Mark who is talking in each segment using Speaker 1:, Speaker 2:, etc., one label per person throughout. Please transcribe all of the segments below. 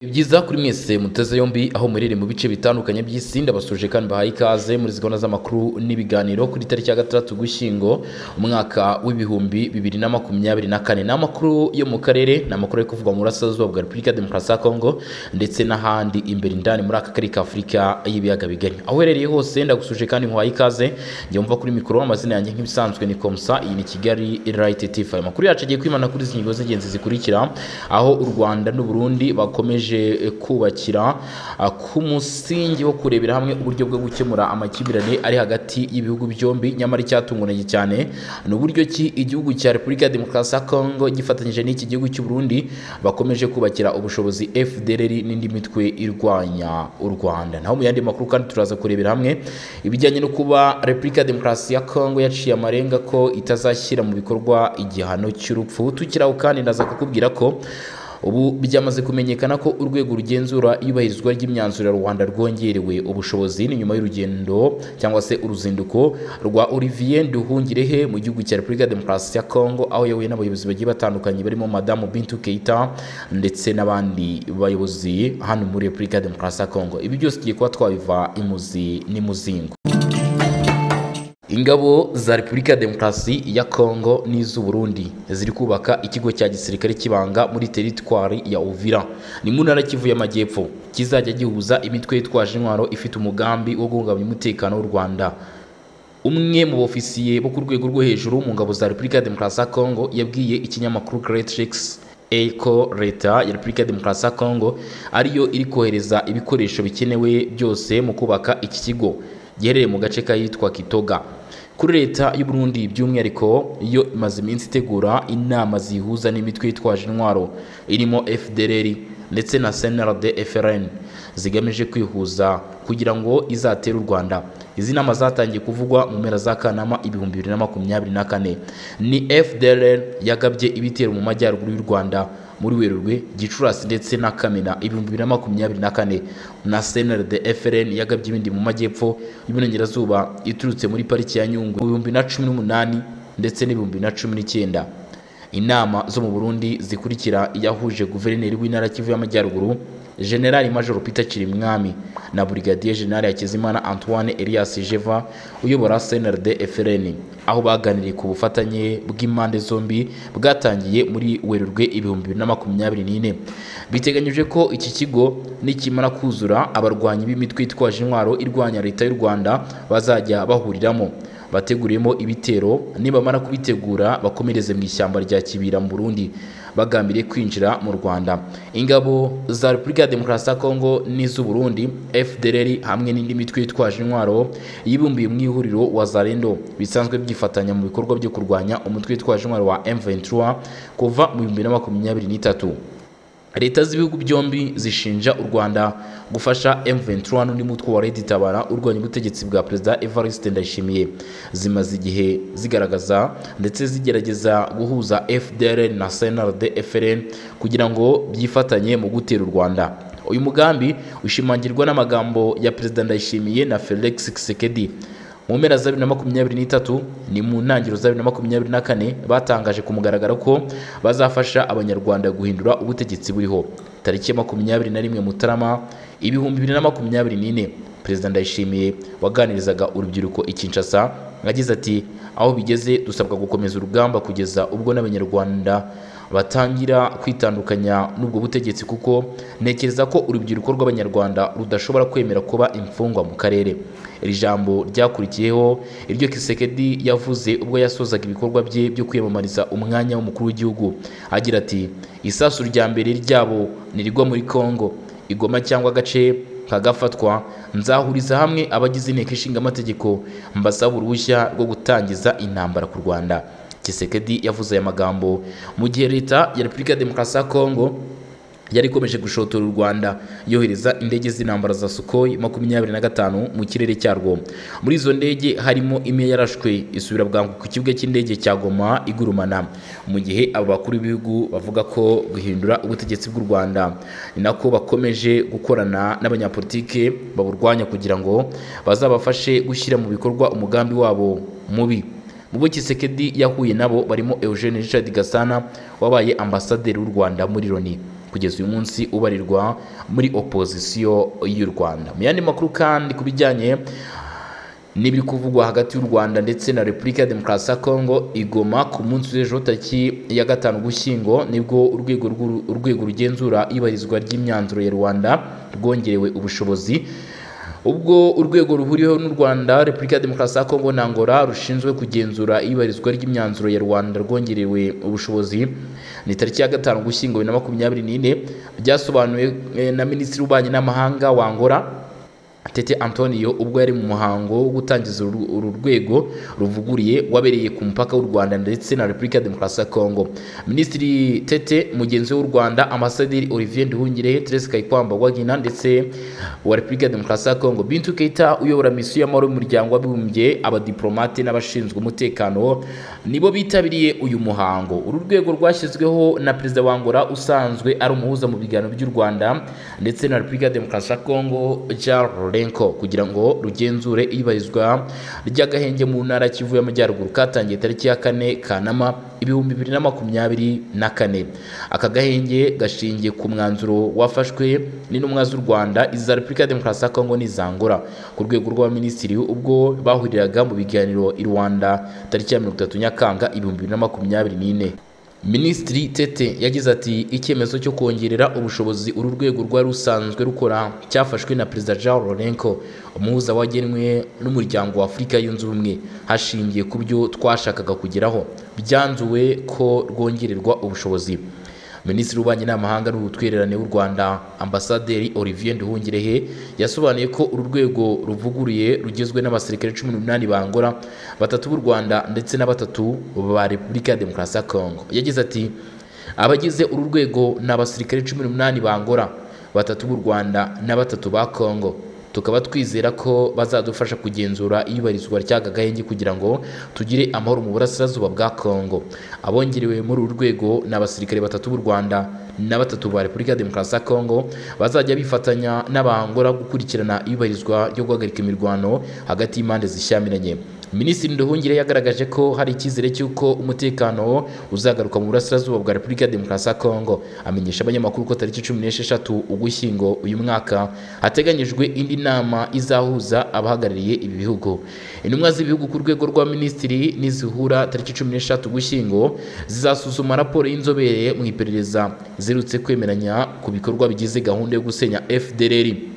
Speaker 1: Ni byiza kuri mwese muteze yombi aho muriri mu bice bitandukanye by'isi ndabasuje kandi bahaye ikaze muri izi gahunda z'amakuru n'ibiganiro kuri tariki ya gatandatu gushyingo umwaka w'ibihumbi bibiri na makumyabiri na kane ni amakuru yo mu karere ni amakuru ari kuvugwa mu burasirazuba bwa repubulika ya demokarasi ya kongo ndetse n'ahandi imbere indani muri aka karere ka afurika y'ibiyaga bigari aho uherereye hose ndagusuje kandi muhaye ikaze njya mva kuri mikoro amazina yanjye nk'ibisanzwe ni komsa iyi ni kigali rayiti tifu aya makuru yacu agiye kwimana kuri izi ngingo z'ingenzi zikurikira aho u rwanda n'u burundi bakomeje bakomeje kubakira ku musingi wo kurebera hamwe uburyo bwo gukemura amakimbirane ari hagati y'ibihugu byombi nyamara icyatunguranye cyane ni uburyo ki igihugu cya repubulika ya demokarasi ya kongo gifatanyije n'iki gihugu cy'u Burundi bakomeje kubakira ubushobozi fdr n'indi mitwe irwanya u rwanda naho mu yandi makuru kandi turaza kurebera hamwe ibijyanye no kuba repubulika ya demokarasi ya kongo yaciye amarenga ko itazashyira mu bikorwa igihano cy'urupfu tukiraho kandi ndaza kukubwira ko ubu byamaze kumenyekana ko urwego rugenzura iyubahirizwa ry'imyanzuro ya rwanda rwongerewe ubushobozi ni nyuma y'urugendo cyangwa se uruzinduko rwa olivier nduhungirehe mu gihugu cya repubulika ya demokarasi ya kongo aho yahuye n'abayobozi bagiye batandukanye barimo madamu bintu keita ndetse n'abandi bayobozi hano muri repubulika ya demokarasi ya kongo ibi byose tugiye kuba twabiva imuzi n'imuzingo ingabo za repubulika ya demokarasi ya kongo n'iz'u burundi ziri kubaka ikigo cya gisirikare cy'ibanga muri teritwari ya uvira ni mu ntara kivu y'amajyepfo kizajya gihuza imitwe yitwaje intwaro ifite umugambi wo guhungabanya umutekano w'u rwanda umwe mu bofisiye bo ku rwego rwo hejuru mu ngabo za repubulika ya demokarasi ya kongo yabwiye ikinyamakuru greatrix ko leta ya repubulika ya demokarasi ya kongo ariyo iri kohereza ibikoresho bikenewe byose mu kubaka iki kigo giherereye mu gace k'ahitwa kitoga kuri leta y'u Burundi by'umwihariko yo imaze iminsi itegura inama zihuza n'imitwe yitwaje intwaro irimo fdr ndetse na cnrd frn zigamije kwihuza kugira ngo izatere u rwanda izi nama zatangiye kuvugwa mu mpera za kanama ibihumbi bibiri na makumyabiri na kane ni fdr yagabye ibitero mu majyaruguru y'u rwanda muri werurwe gicurasi ndetse na kamena ibihumbi bibiri na makumyabiri na kane na cnrd frn yagabye ibindi mu majyepfo y'uburengerazuba iturutse muri pariki ya nyungwe mu bihumbi na cumi n'umunani ndetse n'ibihumbi na cumi n'icyenda inama zo mu burundi zikurikira iyahuje guverineri w'intara kivu y'amajyaruguru generali major peter kirimwami na brigadier generali hakizimana antoine elias jeva uyobora cnrd frn aho baganiriye ku bufatanye bw'impande zombi bwatangiye muri werurwe ibihumbi bibiri na makumyabiri n'ine biteganyijwe ko iki kigo nikimara kuzura abarwanyi b'imitwe yitwaje intwaro irwanya leta y'u rwanda bazajya bahuriramo bateguriyemo ibitero nibamara kubitegura bakomereze mu ishyamba rya kibira mu burundi bagambiriye kwinjira mu rwanda ingabo za repubulika ya demokarasi ya kongo n'iz'u burundi fdr hamwe n'indi mitwe yitwaje intwaro yibumbiye mu ihuriro wa zarendo bisanzwe byifatanya mu bikorwa byo kurwanya umutwe witwaje intwaro wa m23 kuva mu bihumbi na makumyabiri n'itatu leta z'ibihugu byombi zishinja u rwanda gufasha m23 n'undi mutwe wa leta itabara urwanya ubutegetsi bwa perezida evariste ndayishimiye zimaze igihe zigaragaza ndetse zigerageza guhuza fdrn na cnrd frn kugira ngo byifatanye mu gutera u rwanda uyu mugambi ushimangirwa n'amagambo ya perezida ndayishimiye na felix kisekedi mu mpera za bibiri na makumyabiri n'itatu ni mu ntangiriro za bibiri na makumyabiri na kane batangaje ku mugaragaro ko bazafasha abanyarwanda guhindura ubutegetsi buriho tariki ya makumyabiri na rimwe mutarama ibihumbi bibiri na makumyabiri n'ine perezida ndayishimiye waganirizaga urubyiruko i kinshasa agize ati aho bigeze dusabwa gukomeza urugamba kugeza ubwo n'abanyarwanda batangira kwitandukanya n'ubwo butegetsi kuko ntekereza ko urubyiruko rw'abanyarwanda rudashobora kwemera kuba imfungwa mu karere iri jambo ryakurikiyeho iryo kisekedi yavuze ubwo yasozaga ibikorwa bye byo kwiyamamariza umwanya w'umukuru w'igihugu agira ati isasu rya mbere ryabo nirigwa muri kongo igoma cyangwa agace kagafatwa nzahuriza hamwe abagize inteko ishinga amategeko mbasaba uruhushya rwo gutangiza intambara ku rwanda kisekedi yavuze aya magambo mu gihe leta ya repubulika ya demokarasi ya kongo yari ikomeje gushotora u rwanda yohereza indege z'intambara za sukoyi makumyabiri na gatanu mu kirere cyarwo muri izo ndege harimo imwe yarashwe isubira bwangu ku kibuga cy'indege cya goma igurumana mu gihe abo bakuru b'ibihugu bavuga ko guhindura ubutegetsi bw'u rwanda ni nako bakomeje gukorana n'abanyapolitike baburwanya kugira ngo bazabafashe gushyira mu bikorwa umugambi wabo mubi ubwo kisekedi yahuye nabo barimo eugene richard gasana wabaye ambasaderi w'u rwanda muri loni kugeza uyu munsi ubarirwa muri opozisiyo y'u rwanda mu yandi makuru kandi ku bijyanye n'ibiri kuvugwa hagati y'u rwanda ndetse na repubulika ya demokarasi ya kongo igoma ku munsi w'ejo tariki ya gatanu ugushyingo nibwo urwego rw'uru- urwego rugenzura ibarizwa ry'imyanzuro ya rwanda rwongerewe ubushobozi ubwo urwego ruhuriweho n'u rwanda repubulika ya demokarasi ya kongo na angola rushinzwe kugenzura ibarizwa ry'imyanzuro ya rwanda rwongerewe ubushobozi ni tariki ya gatanu ugushyingo bibiri na makumyabiri n'ine byasobanuwe eh, na minisitiri w'ububanyi n'amahanga wa angola Tete Antonio ubwo yari mu muhango wo gutangiza uru uru rwego ruvuguriye wabereye ku mupaka w'u Rwanda ndetse na Repubulika ya Demokarasi ya Kongo. Minisitiri Tete mugenzi w'u Rwanda Ambasaderi Olivier Nduhungirehe Therese Kayikwamba Wagina ndetse wa Repubulika ya Demokarasi ya Kongo. Bintu Keita uyobora misiyo y'amahoro y'umuryango w'abibumbye abadiplomate n'abashinzwe umutekano nibo bitabiriye uyu muhango. Uru rwego rwashyizweho na Perezida wa Angola usanzwe ari umuhuza mu biganiro by'u Rwanda ndetse na Repubulika ya Demokarasi ya Kongo Jean Renko kugira ngo rugenzure ibarizwa ry'agahenge mu ntara ya Kivu y'Amajyaruguru katangiye tariki ya kane Kanama ibihumbi bibiri na makumyabiri na kane aka gahenge gashingiye ku mwanzuro wafashwe n'intumwa z'u Rwanda iza Repubulika ya Demokarasi ya Kongo n'izangora ku rwego rw'abaminisitiri ubwo bahuriraga mu biganiro i Rwanda tariki ya mirongo itatu Nyakanga ibihumbi bibiri na makumyabiri n'ine Minisitiri Tete yagize ati icyemezo cyo kongerera ubushobozi uru rwego rwari rusanzwe rukora cyafashwe na Perezida Jean Lorenko umuhuza wagenwe n'umuryango wa Afurika yunze ubumwe hashingiye ku byo twashakaga kugeraho byanzuwe ko rwongererwa ubushobozi Minisitiri w'Ububanyi n'Amahanga n'Ubutwererane w'u Rwanda Ambasaderi Olivier Nduhungirehe yasobanuye ko uru rwego ruvuguruye rugizwe n'abasirikare cumi n'umunani ba Angola batatu b'u Rwanda ndetse na batatu ba Repubulika ya Demokarasi ya Kongo yagize ati abagize uru rwego ni abasirikare cumi n'umunani ba Angola batatu b'u Rwanda na batatu ba Kongo tukaba twizera ko bazadufasha kugenzura ibarizwa ry'aka gahenge kugira ngo tugire amahoro mu burasirazuba bwa Kongo abongerewe muri uru rwego ni abasirikare batatu b'u Rwanda na batatu ba Repubulika ya Demokarasi ya Kongo bazajya bifatanya n'abahangora gukurikirana ibarizwa ryo guhagarika imirwano hagati y'impande zishyamiranye Minisitiri Nduhungire yagaragaje ko hari icyizere cy'uko umutekano uzagaruka mu burasirazuba bwa Repubulika ya Demokarasi ya Kongo amenyesha abanyamakuru ko tariki cumi n'esheshatu Ugushyingo uyu mwaka hateganyijwe indi nama izahuza abahagarariye ibi bihugu intumwa z'ibihugu ku rwego rwa minisitiri nizihura tariki cumi n'esheshatu Ugushyingo zizasuzuma raporo y'inzobere mu iperereza zerutse kwemeranya ku bikorwa bigize gahunda yo gusenya FDLR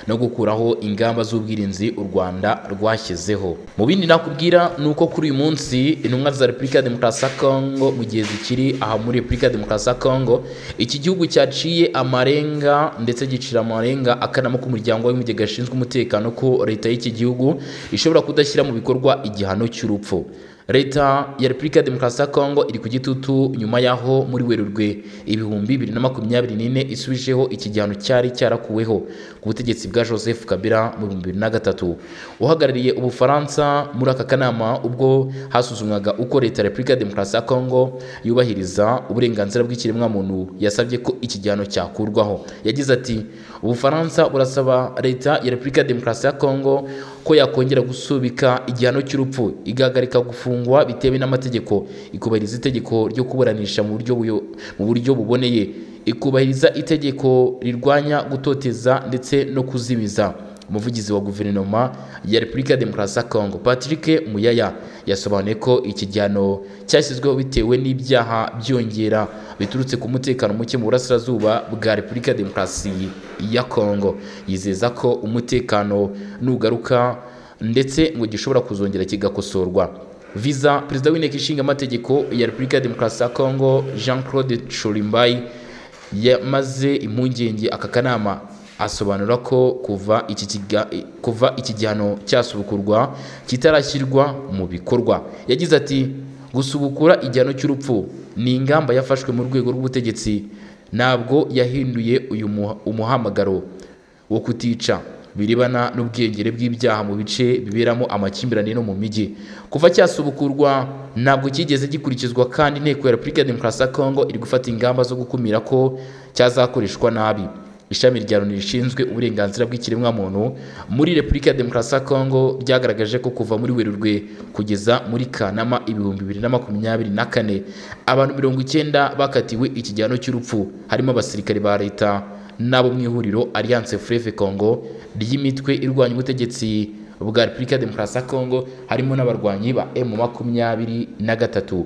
Speaker 1: no gukuraho ingamba z'ubwirinzi u Rwanda rwashyizeho mu bindi nakubwira ni uko kuri uyu munsi intumwa za Repubulika ya Demokarasi ya Kongo mu gihe zikiri aha muri Repubulika ya Demokarasi ya Kongo iki gihugu cyaciye amarenga ndetse gicira amarenga akanama k'umuryango w'abibumbye gashinzwe umutekano ko leta y'iki gihugu ishobora kudashyira mu bikorwa igihano cy'urupfu leta ya repubulika ya demokarasi ya kongo iri ku gitutu nyuma y'aho muri werurwe ibihumbi bibiri na makumyabiri n'ine isubijeho iki gihano cyari cyarakuweho ku butegetsi bwa joseph kabila mu bihumbi bibiri na gatatu uhagarariye ubufaransa muri aka kanama ubwo hasuzumwaga uko leta ya repubulika ya demokarasi ya kongo yubahiriza uburenganzira bw'ikiremwamuntu yasabye ko iki gihano cyakurwaho yagize ati ubufaransa burasaba leta ya repubulika ya demokarasi ya kongo ko yakongera gusubika igihano cy'urupfu igahagarika gufungwa bitewe n'amategeko ikubahiriza itegeko ryo kuburanisha mu buryo buyo- mu buryo buboneye ikubahiriza itegeko rirwanya gutoteza ndetse no kuzibiza umuvugizi wa guverinoma ya repubulika ya demokarasi ya kongo patrick muyaya yasobanuye ko iki gihano cyashyizweho bitewe n'ibyaha byiyongera biturutse ku mutekano muke mu burasirazuba bwa repubulika ya demokarasi ya kongo yizeza ko umutekano nugaruka ndetse ngo gishobora kuzongera kigakosorwa viza perezida w'inteko ishinga amategeko ya repubulika ya demokarasi ya kongo jean claude churimbayi yamaze impungenge aka kanama asobanura ko kuva iki, kiga, kuva iki gihano cyasubukurwa kitarashyirwa mu bikorwa yagize ati gusubukura igihano cy'urupfu ni ingamba yafashwe mu rwego rw'ubutegetsi ntabwo yahinduye uyu muha- umuhamagaro wo kutica birebana n'ubwiyongere bw'ibyaha mu bice biberamo amakimbirane no mu mijyi kuva cyasubukurwa ntabwo cyigeze gikurikizwa kandi inteko ya repubulika ya demokarasi ya kongo iri gufata ingamba zo gukumira ko cyazakoreshwa nabi ishami rya loni rishinzwe uburenganzira bw'ikiremwamuntu muri repubulika ya demokarasi ya kongo ryagaragaje ko kuva muri werurwe kugeza muri kanama ibihumbi bibiri na makumyabiri na kane abantu mirongo icyenda bakatiwe ikigihano cy'urupfu harimo abasirikare ba leta n'abo mu ihuriro alliance freve congo ry'imitwe irwanya ubutegetsi bwa repubulika ya demokarasi ya kongo harimo n'abarwanyi ba emu makumyabiri na gatatu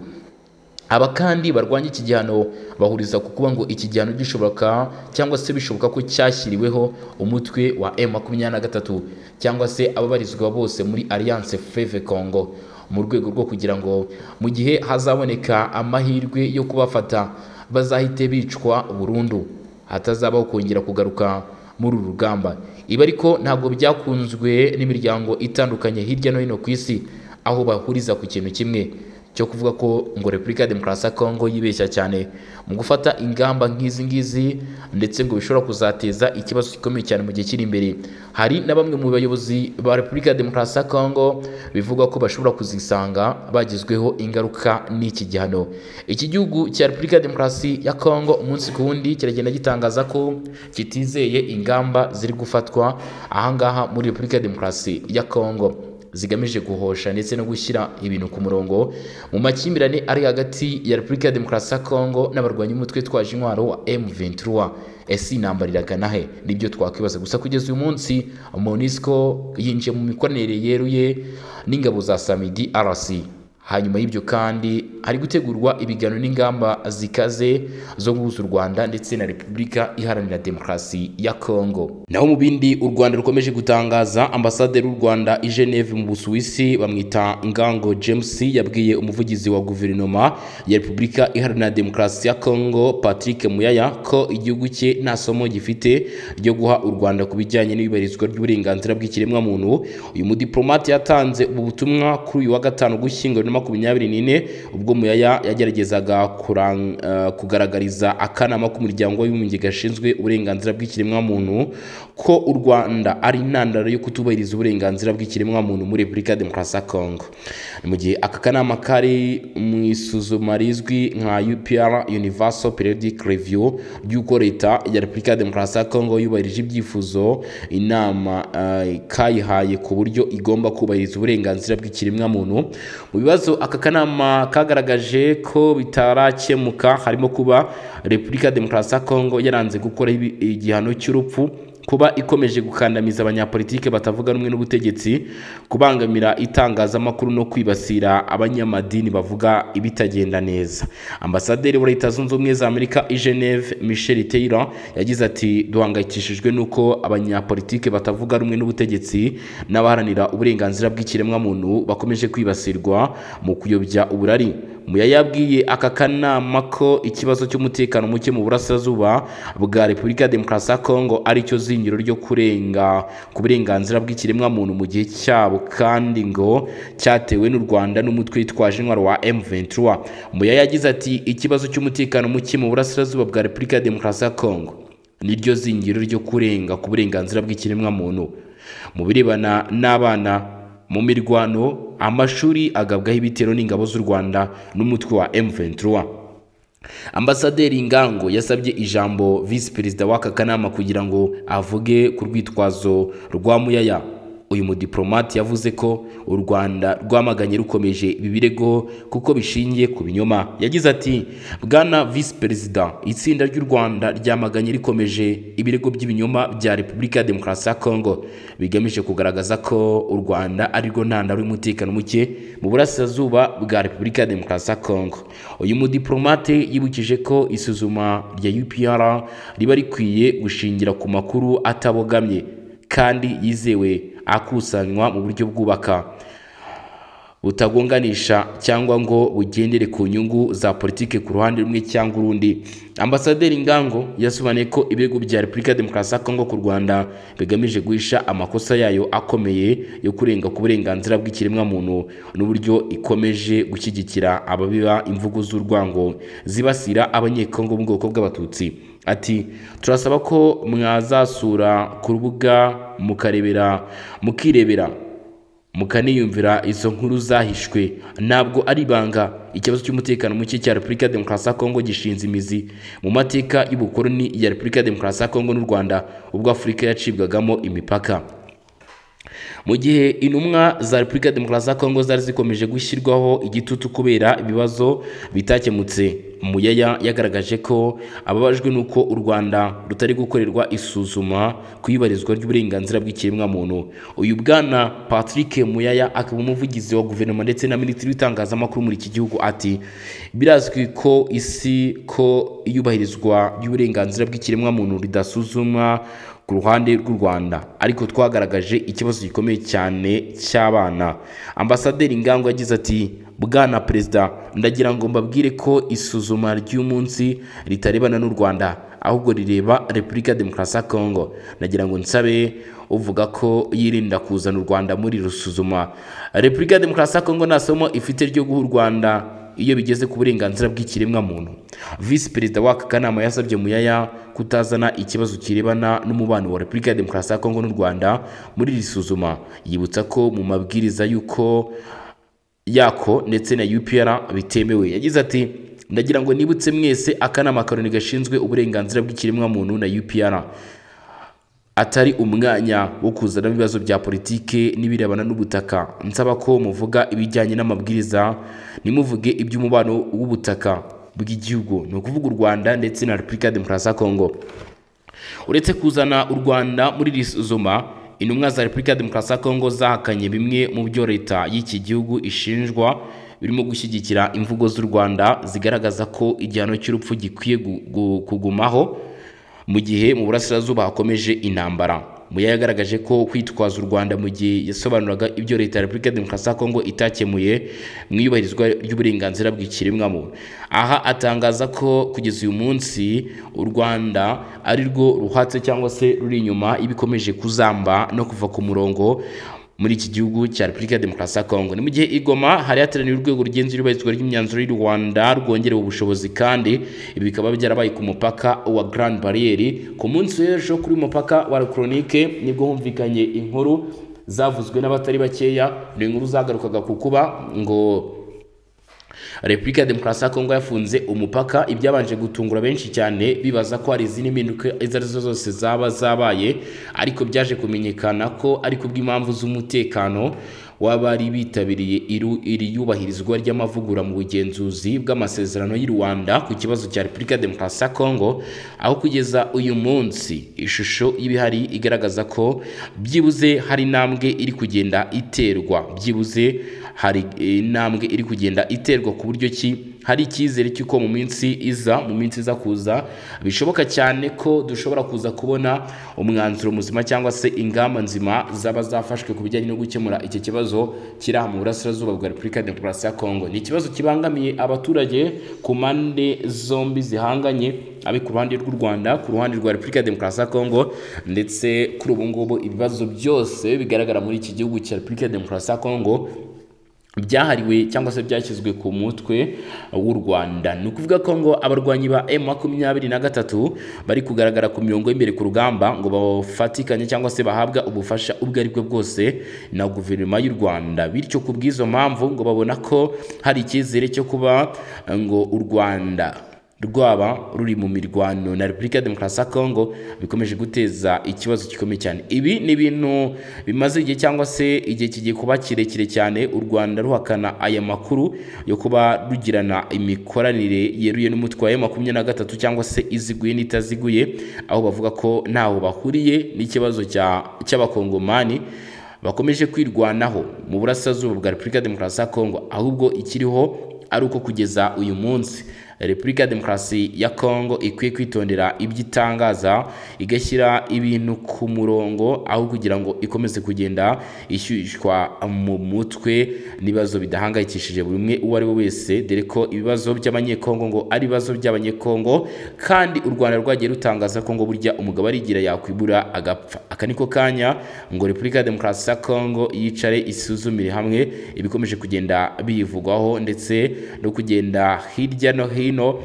Speaker 1: aba kandi barwanya iki gihano bahuriza ku kuba ngo iki gihano gishoboka cyangwa se bishoboka ko cyashyiriweho umutwe wa M23 cyangwa se ababarizwa bose muri Alliance Fleuve Congo mu rwego rwo kugira ngo mu gihe hazaboneka amahirwe yo kubafata bazahite bicwa burundu hatazabaho kongera kugaruka muri uru rugamba ibi ariko ntabwo byakunzwe n'imiryango itandukanye hirya no hino ku isi aho bahuriza ku kintu kimwe cyo kuvuga ko ngo repubulika ya demokarasi ya kongo yibeshya cyane mu gufata ingamba nk'izi ngizi ndetse ngo bishobora kuzateza ikibazo gikomeye cyane mu gihe kiri imbere hari na bamwe mu bayobozi ba repubulika ya demokarasi ya kongo bivugwa ko bashobora kuzisanga bagizweho ingaruka n'iki gihano iki gihugu cya repubulika ya demokarasi ya kongo umunsi ku wundi kiragenda gitangaza ko kitizeye ingamba ziri gufatwa ahangaha muri repubulika ya demokarasi ya kongo zigamije guhosha ndetse no gushyira ibintu ku murongo mu makimbirane ari hagati ya repubulika ya demokarasi ya kongo n'abarwanyi umutwe twaje intwaro wa m23 ese intambara iragana he nibyo twakwibaza gusa kugeza uyu munsi monisco yinjiye mu mikoranire yeruye n'ingabo za samidi rc hanyuma y'ibyo kandi hari gutegurwa ibiganiro n'ingamba zikaze zo guhuza u rwanda ndetse na repubulika iharanira demokarasi ya kongo naho mu bindi u rwanda rukomeje gutangaza ambasaderi w'u rwanda i geneve mu busuwisi bamwita ngango james yabwiye umuvugizi wa guverinoma ya repubulika iharanira demokarasi ya kongo patrick muyaya ko igihugu cye nta somo gifite ryo guha u rwanda ku bijyanye n'ibibarizwa ry'uburenganzira bw'ikiremwamuntu uyu mudiplomate yatanze ubu butumwa kuri uyu wa gatanu ugushyingo makumyabiri n'ine ubwo muyaya yageragezaga kugaragariza akanama k'umuryango w'abibumbye gashinzwe uburenganzira bw'ikiremwamuntu ko u rwanda ari intandaro yo kutubahiriza uburenganzira bw'ikiremwamuntu muri repubulika ya demokarasi ya kongo ni mu gihe aka kanama kari mu isuzuma rizwi nka upr universal periodic review ry'uko leta ya repubulika ya demokarasi ya kongo yubahirije ibyifuzo inama kayihaye ku buryo igomba kubahiriza uburenganzira bw'ikiremwamuntu mu bibazo ibibazo aka kanama kagaragaje ko bitarakemuka harimo kuba repubulika ya demokarasi ya kongo yaranze gukora igihano cy'urupfu kuba ikomeje gukandamiza abanyapolitike batavuga rumwe n'ubutegetsi kubangamira itangazamakuru no kwibasira abanyamadini bavuga ibitagenda neza ambasaderi wa leta zunze ubumwe za amerika i geneve michel taylor yagize ati duhangayikishijwe n'uko abanyapolitike batavuga rumwe n'ubutegetsi n'abaharanira uburenganzira bw'ikiremwamuntu bakomeje kwibasirwa mu kuyobya uburari muya yabwiye aka kanama ko ikibazo cy'umutekano muke mu burasirazuba bwa repubulika ya demokarasi ya kongo aricyo zingiro ryo kurenga ku burenganzira bw'ikiremwamuntu mu gihe cyabo kandi ngo cyatewe n'u rwanda n'umutwe witwaje intwaro wa m23 muya yagize ati ikibazo cy'umutekano muke mu burasirazuba bwa repubulika ya demokarasi ya kongo niryo zingiro ryo kurenga ku burenganzira bw'ikiremwamuntu mu birebana n'abana mu mirwano amashuri agabwaho ibitero n'ingabo z'u rwanda n'umutwe wa m23 ambasaderi ngango yasabye ijambo visi perezida w'aka kanama kugira ngo avuge ku rwitwazo rwa muyaya uyu mudiplomate yavuze ko u rwanda rwamaganye rukomeje ibi birego kuko bishingiye ku binyoma yagize ati bwana visi perezida itsinda ry'u rwanda ryamaganye rikomeje ibirego by'ibinyoma bya repubulika ya demokarasi ya kongo bigamije kugaragaza ko u rwanda arirwo ntandaro y'umutekano muke mu burasirazuba bwa repubulika ya demokarasi ya kongo uyu mudiplomate yibukije ko isuzuma rya upr riba rikwiye gushingira ku makuru atabogamye kandi yizewe akusanywa mu buryo bwubaka butagonganisha cyangwa ngo bugendere ku nyungu za politike ku ruhande rumwe cyangwa urundi ambasaderi ngango yasobanuye ko ibihugu bya repubulika ya demokarasi ya kongo ku rwanda bigamije guhisha amakosa yayo akomeye yo kurenga ku burenganzira bw'ikiremwamuntu n'uburyo ikomeje gushyigikira ababiba imvugo z'urwango zibasira abanyekongo mu bwoko bw'abatutsi ati turasaba ko mwazasura ku rubuga mukarebera mukirebera mukaniyumvira izo nkuru zahishwe ntabwo ari ibanga ikibazo cy'umutekano muke cya repubulika ya demokarasi ya kongo gishinze imizi mu mateka y'ubukoloni ya repubulika ya demokarasi ya kongo n'u rwanda ubwo afurika yacibwagamo imipaka mu gihe intumwa za repubulika ya demokarasi ya kongo zari zikomeje gushyirwaho igitutu kubera ibibazo bitakemutse muyaya yagaragaje ko ababajwe n'uko u rwanda rutari gukorerwa isuzuma ku ibarizwa ry'uburenganzira bw'ikiremwamuntu uyu bwana patrick muyaya akaba umuvugizi wa guverinoma ndetse na minisitiri w'itangazamakuru muri iki gihugu ati birazwi ko isi ko iyubahirizwa ry'uburenganzira bw'ikiremwamuntu ridasuzumwa ku ruhande rw'u Rwanda ariko twagaragaje ikibazo gikomeye cyane cy'abana ambasaderi Ngango yagize ati bwana perezida ndagira ngo mbabwire ko isuzuma ry'umunsi ritarebana n'u Rwanda ahubwo rireba Repubulika ya Demokarasi ya Kongo ndagira ngo nsabe uvuga ko yirinda kuzana u Rwanda muri rusuzuma Repubulika ya Demokarasi ya Kongo nta somo ifite ryo guha u Rwanda iyo bigeze ku burenganzira bw'ikiremwamuntu visi perezida w'aka kanama yasabye muyaya kutazana ikibazo kirebana n'umubano wa repubulika ya demokarasi ya kongo n'u rwanda muri iri suzuma yibutsa ko mu mabwiriza y'uko yako ndetse na upr bitemewe yagize ati ndagira ngo nibutse mwese akanama karoni gashinzwe uburenganzira bw'ikiremwamuntu na upr atari umwanya wo kuzanamo ibibazo bya politike n'ibirebana n'ubutaka nsaba ko muvuga ibijyanye n'amabwiriza ntimuvuge iby'umubano w'ubutaka bw'igihugu ni ukuvuga u rwanda ndetse na repubulika ya demokarasi ya kongo uretse kuzana u rwanda muri iri suzuma intumwa za repubulika ya demokarasi ya kongo zahakanye bimwe mu byo leta y'iki gihugu ishinjwa birimo gushyigikira imvugo z'u rwanda zigaragaza ko igihano cy'urupfu gikwiye gu- gu- kugumaho mu gihe mu burasirazuba hakomeje intambara muya yagaragaje ko kwitwaza u rwanda mu gihe yasobanuraga ibyo leta ya repubulika ya demokarasi ya kongo itakemuye mu iyubahirizwa ry'uburenganzira bw'ikiremwamuntu aha atangaza ko kugeza uyu munsi u rwanda ari rwo ruhatse cyangwa se ruri inyuma y'ibikomeje kuzamba no kuva ku murongo muri iki gihugu cya Repubulika ya Demokarasi ya Kongo. Ni mu gihe i Goma hari hateraniye urwego rugenzura iyubahirizwa ry'imyanzuro y'u Rwanda rwongerewe ubushobozi kandi ibi bikaba byarabaye ku mupaka wa Grand Barriere. Ku munsi w'ejo kuri uyu mupaka wa La Chronique nibwo humvikanye inkuru zavuzwe n'abatari bakeya, ni inkuru zagarukaga ku kuba ngo Repubulika ya Demokarasi ya Kongo yafunze umupaka ibyabanje gutungura benshi cyane bibaza ko hari izindi mpinduka izo ari zo zose zaba zabaye ariko byaje kumenyekana ko ari kubw'impamvu z'umutekano w'abari bitabiriye iru- iri yubahirizwa ry'amavugura mu bugenzuzi bw'amasezerano y'u Rwanda ku kibazo cya Repubulika ya Demokarasi ya Kongo aho kugeza uyu munsi ishusho y'ibihari igaragaza ko byibuze hari intambwe iri kugenda iterwa byibuze hari eh, intambwe iri kugenda iterwa ku buryo ki hari icyizere cy'uko mu minsi iza mu minsi iza kuza bishoboka cyane ko dushobora kuza kubona umwanzuro muzima cyangwa se ingamba nzima zaba zafashwe ku bijyanye no gukemura iki kibazo kiri aha mu burasirazuba bwa repubulika ya demokarasi ya kongo ni ikibazo kibangamiye abaturage ku mpande zombi zihanganye abe ku ruhande rw'u Rwanda ku ruhande rwa Repubulika ya Demokarasi ya Kongo ndetse kuri ubu ngubu ibibazo byose bigaragara muri iki gihugu cya Repubulika ya Demokarasi ya Kongo byahariwe cyangwa se byashyizwe ku mutwe w'u Rwanda ni ukuvuga ko ngo abarwanyi ba M makumyabiri na gatatu bari kugaragara ku mirongo y'imbere ku rugamba ngo bafatikanye cyangwa se bahabwa ubufasha ubwo ari bwo bwose na guverinoma y'u Rwanda bityo ku bw'izo mpamvu ngo babona ko hari icyizere cyo kuba eh, ngo u Rwanda rwaba ruri mu mirwano na Repubulika ya Demokarasi ya Kongo bikomeje guteza ikibazo gikomeye cyane. Ibi ni ibintu bimaze igihe cyangwa se igihe kigiye kuba kirekire cyane u Rwanda ruhakana aya makuru yo kuba rugirana imikoranire yeruye n'umutwe wa makumyabiri na gatatu cyangwa se iziguye n'itaziguye aho bavuga ko ntaho bahuriye n'ikibazo cya- cy'abakongomani bakomeje kwirwanaho mu burasirazuba bwa Repubulika ya Demokarasi ya Kongo ahubwo ikiriho ari uko kugeza uyu munsi Repubulika ya Demokarasi ya Kongo ikwiye kwitondera ibyo itangaza igashyira ibintu ku murongo aho kugira ngo ikomeze kugenda ishyushywa mu mutwe n'ibibazo bidahangayikishije buri umwe uwo ari we wese dore ko ibibazo by'abanyekongo ngo ari ibibazo by'abanyekongo kandi u Rwanda rwagiye rutangaza ko ngo burya umugabo arigira yakwibura agapfa aka niko kanya ngo Repubulika ya Demokarasi ya Kongo yicare isuzumire hamwe ibikomeje kugenda biyivugwaho ndetse no kugenda hirya no hino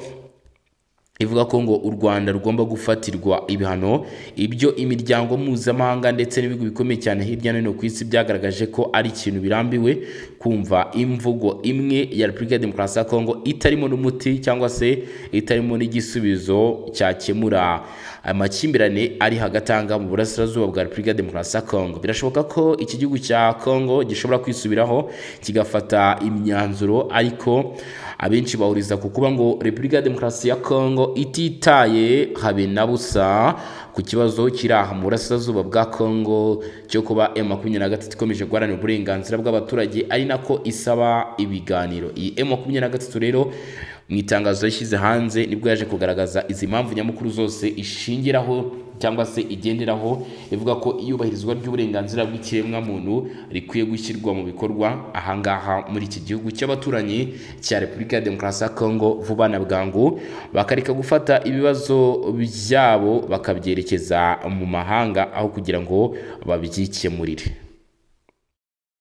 Speaker 1: ivuga ko ngo u Rwanda rugomba gufatirwa ibihano ibyo imiryango mpuzamahanga ndetse n'ibihugu bikomeye cyane hirya no hino ku isi byagaragaje ko ari ikintu birambiwe kumva imvugo imwe ya Repubulika ya Demokarasi ya Kongo itarimo n'umuti cyangwa se itarimo n'igisubizo cyakemura amakimbirane ari hagati aha ngaha mu burasirazuba bwa Repubulika ya Demokarasi ya Kongo birashoboka ko iki gihugu cya Kongo gishobora kwisubiraho kigafata imyanzuro ariko abenshi bahuriza ku kuba ngo Repubulika ya Demokarasi ya Kongo ititaye habe na busa ku kibazo kiri aha mu burasirazuba bwa Kongo cyo kuba M23 ikomeje guharanira uburenganzira bw'abaturage ari nako isaba ibiganiro iyi M23 rero mu itangazo yashyize hanze nibwo yaje kugaragaza izi mpamvu nyamukuru zose ishingiraho cyangwa se igenderaho ivuga ko iyubahirizwa ry'uburenganzira bw'ikiremwamuntu rikwiye gushyirwa mu bikorwa ahangaha muri iki gihugu cy'abaturanyi cya Repubulika ya Demokarasi ya Kongo vuba na bwangu bakareka gufata ibibazo byabo bakabyerekeza mu mahanga aho kugira ngo babyikemurire